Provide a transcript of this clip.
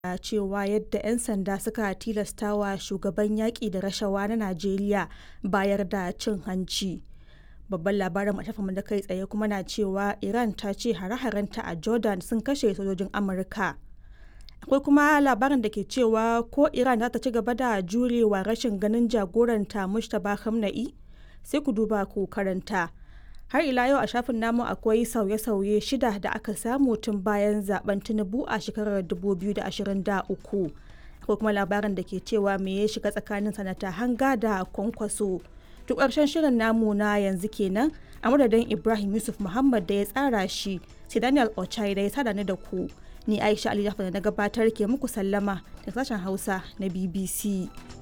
cewa yadda 'yan sanda suka tilastawa shugaban yaƙi da rashawa na Najeriya bayar da cin hanci. Babban labarin mu da kai tsaye kuma na cewa Iran ta ce hare-harenta a Jordan sun kashe sojojin Amurka. Akwai kuma labarin da ke cewa ko Iran za ta ci gaba da jurewa rashin ganin jagoranta Mustapha Khamenei sai ku duba ku karanta. Har ila yau a shafin namu akwai sauye-sauye shida da aka samu tun bayan zaben Tinubu a shekarar 2023. Akwai kuma labarin da ke cewa me ya shiga tsakanin sanata hanga da kwankwaso. Duk ƙarshen shirin namu na yanzu kenan a madadin Ibrahim Yusuf Muhammad da ya tsara shi sai Daniel Ochai da ya sada ni da ku. Ni Aisha Ali da na gabatar ke muku sallama da sashen Hausa na BBC.